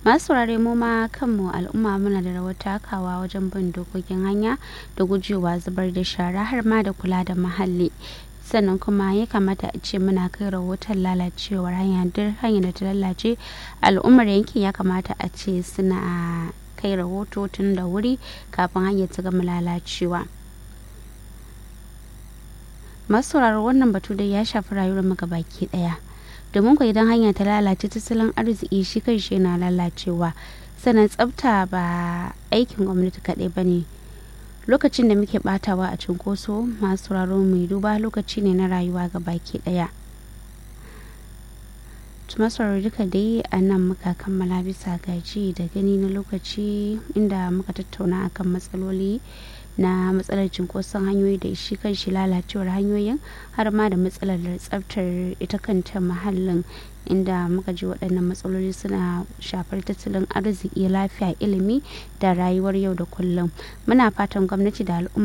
masu saurare mu ma kanmu al'umma muna da rawar takawa wajen bin dokokin hanya da gujewa zubar da shara har ma da kula da muhalli sannan kuma ya kamata a ce muna kai rahoton lalacewar hanya duk hanyar da ta lalace al'ummar yankin ya kamata a ce suna kai rahoto tun da wuri kafin hanyar ta gama lalacewa masu sauraro wannan batu dai ya shafi rayuwar mu baki daya domin ku idan hanya ta lalace tattalin arziki shi kai shi yana lalacewa sannan tsafta ba aikin gwamnati kaɗai ba ne lokacin da muke batawa a cinkoso masu sauraro mai duba lokaci ne na rayuwa ga baki daya masarar duka dai a nan muka kammala bisa gaji da gani na lokaci inda muka tattauna akan matsaloli na matsalar cinkoson hanyoyi da shi kan shi lalacewar hanyoyin har ma da matsalar tsaftar ita kanta mahallin inda muka ji waɗannan matsaloli suna shafar tattalin arziki lafiya ilimi da rayuwar yau da kullum muna fatan gwamnati da al'umma